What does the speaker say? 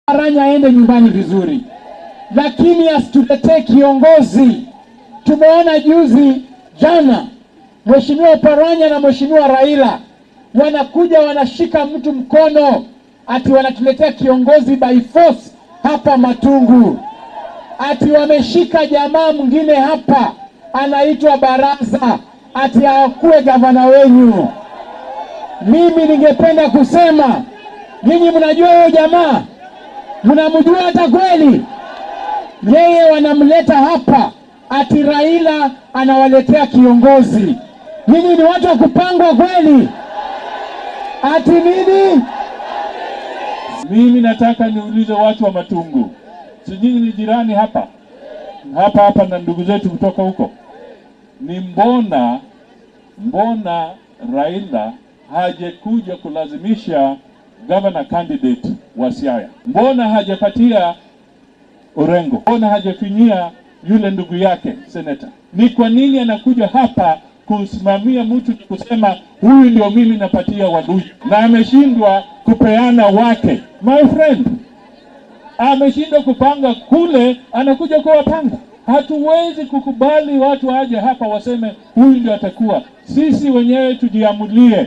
Paranya aende nyumbani vizuri, lakini asituletee kiongozi. Tumeona juzi jana, Mheshimiwa Paranya na Mheshimiwa Raila wanakuja wanashika mtu mkono, ati wanatuletea kiongozi by force hapa Matungu, ati wameshika jamaa mwingine hapa anaitwa Baraza, ati akuwe gavana wenyu. Mimi ningependa kusema nyinyi mnajua huyo jamaa, mnamjua hata kweli? Yeye wanamleta hapa ati Raila anawaletea kiongozi. Nyinyi ni watu wa kupangwa kweli? Ati nini? Mimi nataka niulize watu wa Matungu, si nyinyi ni jirani hapa hapa hapa na ndugu zetu kutoka huko, ni mbona mbona Raila hajakuja kulazimisha governor candidate wa Siaya? Mbona hajapatia Orengo? Mbona hajafinyia yule ndugu yake seneta? Ni kwa nini anakuja hapa kusimamia mtu kusema huyu ndio mimi napatia Waluya, na ameshindwa kupeana wake? My friend, ameshindwa kupanga kule, anakuja kuwapanga. Hatuwezi kukubali watu waje hapa waseme huyu ndio atakuwa. Sisi wenyewe tujiamulie.